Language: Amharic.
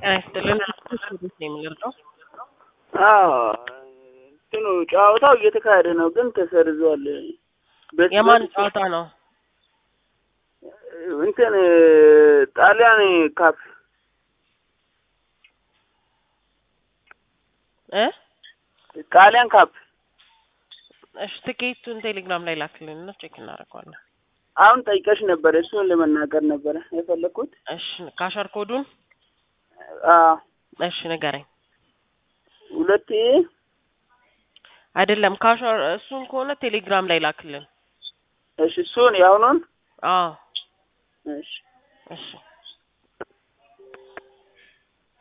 ጤና ይስጥልን። እንዴት ነው የምንረዳው? አዎ እንትኑ ጨዋታው እየተካሄደ ነው፣ ግን ተሰርዟል። በስ- የማን በስ- ጨዋታ ነው? እንትን ጣሊያን ካፕ እ ጣሊያን ካፕ እሺ ትኬቱን ቴሌግራም ላይ ላክልን እና ቼክ እናደርገዋለን። አሁን ጠይቀሽ ነበር፣ እሱን ለመናገር ነበረ የፈለግኩት። እሺ ካሸር ኮዱን አዎ እሺ ንገረኝ። ሁለት አይደለም ካሸር እሱን ከሆነ ቴሌግራም ላይ ላክልን። እሺ፣ እሱን የአሁኑን አዎ እሺ እሺ